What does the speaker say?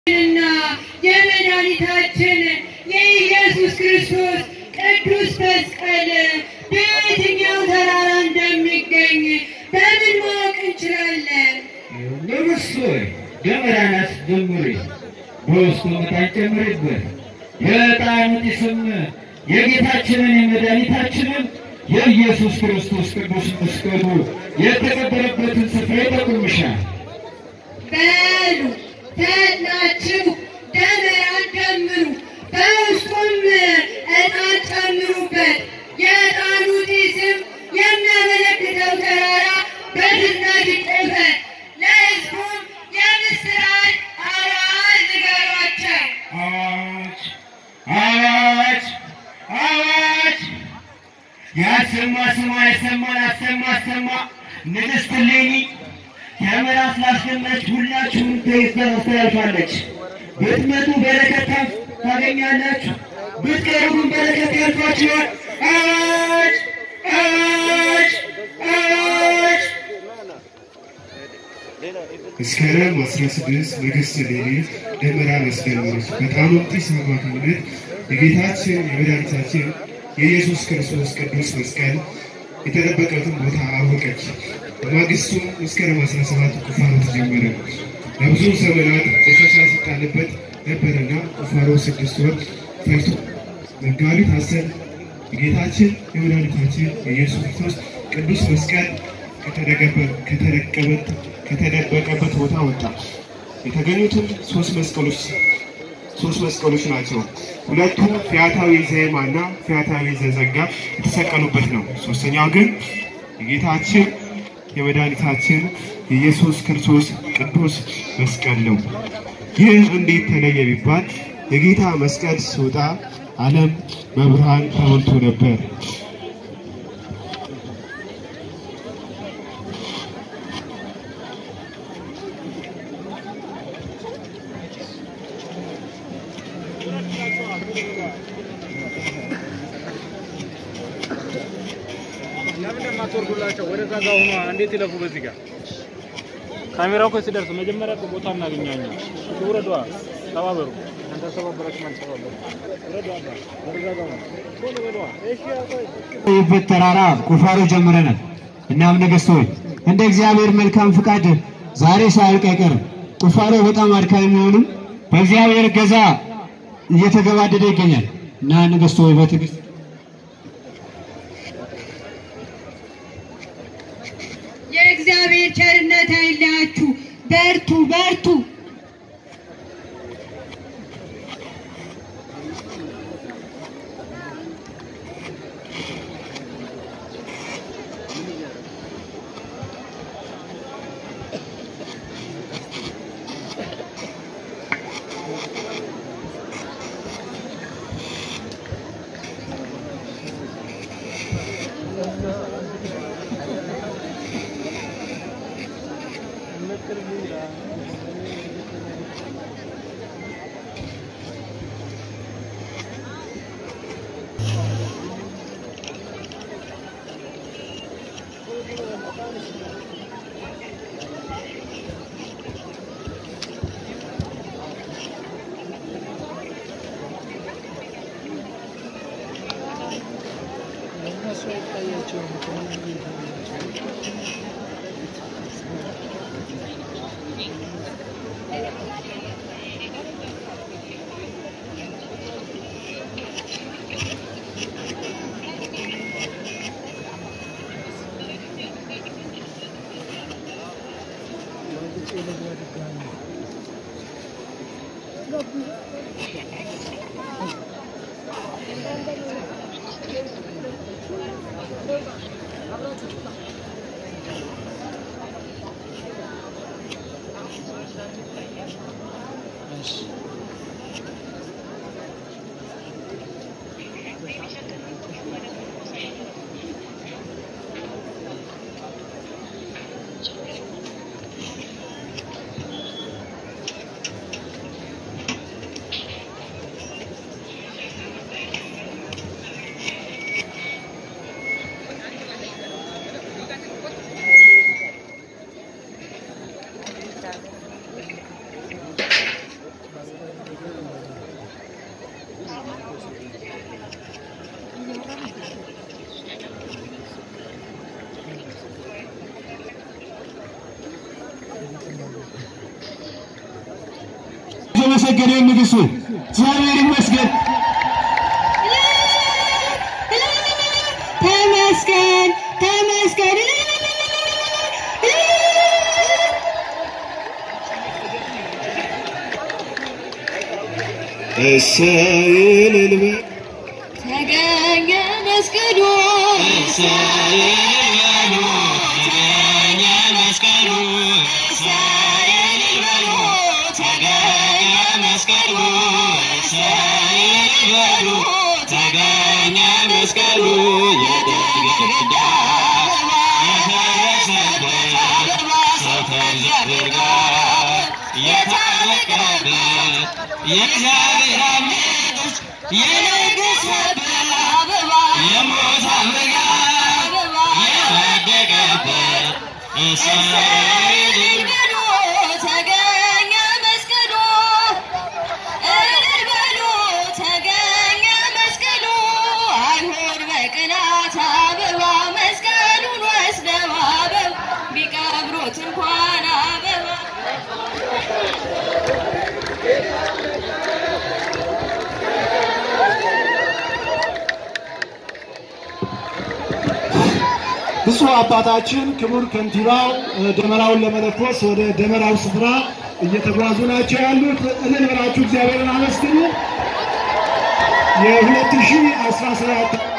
እና የመድኃኒታችን የኢየሱስ ክርስቶስ ቅዱስ መስቀል በየትኛው ተራራ እንደሚገኝ በምን ማወቅ እንችላለን? ንጉሥ ሆይ ደመራን አስጀምሪ፣ በውስጡ ዕጣን ጨምሪበት። የዕጣኑ ጢስም የጌታችንን የመድኃኒታችንን የኢየሱስ ክርስቶስ ቅዱስ መስቀሉ የተቀበረበትን ስፍራ ይጠቁምሻል። በሉ ተላችሁ ደመራን ደምሩ፣ በውስጡም ዕጣን ጨምሩበት። የዕጣኑ ጢስም የሚያመለክተው ተራራ በድንጋይ ይቆፈር። ለሕዝቡም የምስራች አዋጅ ንገሯቸው። አዋጅ አዋጅ አዋጅ! ያሰማ ስማ፣ ያሰማን አሰማ አሰማ። ንግሥት እሌኒ ደመራ ስላስደመረች ሁላችሁም ተይዛ ታስተላልፋለች። ብትመጡ በረከት ታፍ- ታገኛላችሁ፣ ብትቀሩ ግን በረከት ያልፋችኋል። አዋጅ አዋጅ አዋጅ! መስከረም 16 ንግሥት እሌኒ ደመራ አስደመረች። በዕጣኑም ጢስ አማካኝነት የጌታችን የመድኃኒታችን የኢየሱስ ክርስቶስ ቅዱስ መስቀል የተደበቀበትን ቦታ አወቀች። በማግስቱም መስከረም 17 ቁፋሮ ተጀመረ። ለብዙ ዘመናት ቆሻሻ ሲጣልበት ነበርና ቁፋሮ ስድስት ወር ፈጅቶ መጋቢት አስር የጌታችን የመድኃኒታችን የኢየሱስ ክርስቶስ ቅዱስ መስቀል ከተደገበ- ከተደቀበት ከተደበቀበት ቦታ ወጣ። የተገኙትም ሶስት መስቀሎች ሶስት መስቀሎች ናቸው። ሁለቱ ፊያታዊ ዘየማና ፊያታዊ ዘዘጋ የተሰቀሉበት ነው። ሶስተኛው ግን የጌታችን የመድኃኒታችን የኢየሱስ ክርስቶስ ቅዱስ መስቀል ነው። ይህ እንዴት ተለየ ቢባል የጌታ መስቀል ሲወጣ ዓለም በብርሃን ተሞልቶ ነበር። ለምን የማትወርዱላቸው? ወደዛ ጋር ሆኖ እንዴት ይለፉ? በዚህ ጋር ካሜራው እኮ ሲደርስ መጀመሪያ እኮ ቦታ እናገኛኛ። ውረዷ፣ ተባበሩ። አንተ ተባበራችሁ ማለት ተባበሩ። ውረዷ፣ አባ ወደዛ ጋር ሆኖ ቶሎ በሏ። እሺ አቆይ ይበት ተራራ ቁፋሮ ጀምረናል። እናም ነገሥት ሆይ እንደ እግዚአብሔር መልካም ፍቃድ ዛሬ ሳያልቅ አይቀርም። ቁፋሮ በጣም አድካሚ መሆኑም በእግዚአብሔር ገዛ እየተገባደደ ይገኛል እና ነገሥት ሆይ በትዕግስት የእግዚአብሔር ቸርነት አይለያችሁ። በርቱ በርቱ። የተመሰገነ ይሁን ንጉሡ። እግዚአብሔር ይመስገን። ተመስገን ተመስገን እሰይ እልል በል ተገኘ መስቀሉ ተገኘ መስቀሉ እልል በሉ ተገኘ መስቀሉ አይሁድ በቅናት አበባ መስቀሉን ወስደው አበባ ቢቀብሩት እንኳን አበባ ብፁዕ አባታችን ክቡር ከንቲባው እ፣ ደመራውን ለመለኮስ ወደ ደመራው ስፍራ እየተጓዙ ናቸው ያሉት። እልል ብላችሁ እግዚአብሔርን አመስግኑ። የ2017